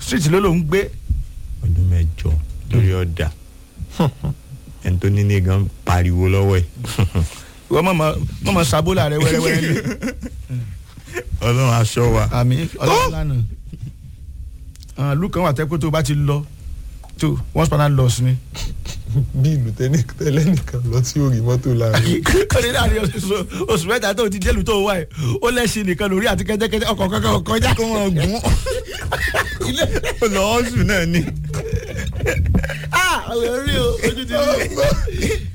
street ló ló ń gbé ọdún mẹ́jọ lórí ọ̀dà ẹni tó ní ní gan pariwo lọ́wọ́ ẹ̀ wọ́n mọ̀ mọ̀ sábólà rẹ wẹ́rẹ́wẹ́rẹ́ lé ọlọ́run aṣọ wa àmì ọlọ́run lánàá àwọn ìlú kan wà tẹ́ pé tó o bá ti lọ tó once pana loss ni. bí ìlú tẹ́lẹ̀ nìkan lọ tí ó rí mọ́tò láàrin. ó ní láàrin oṣù- oṣù mẹ́ta tó ti délùú tó wà ẹ̀ ó lẹ́sìn nìkan lórí àti kẹ́tẹ́kẹ́tẹ́ ọkọ̀ kankan kọjá. kó wọn gún lọ́ọ́ sùn náà ni ah ọ̀rẹ́ rí o ojú ti rí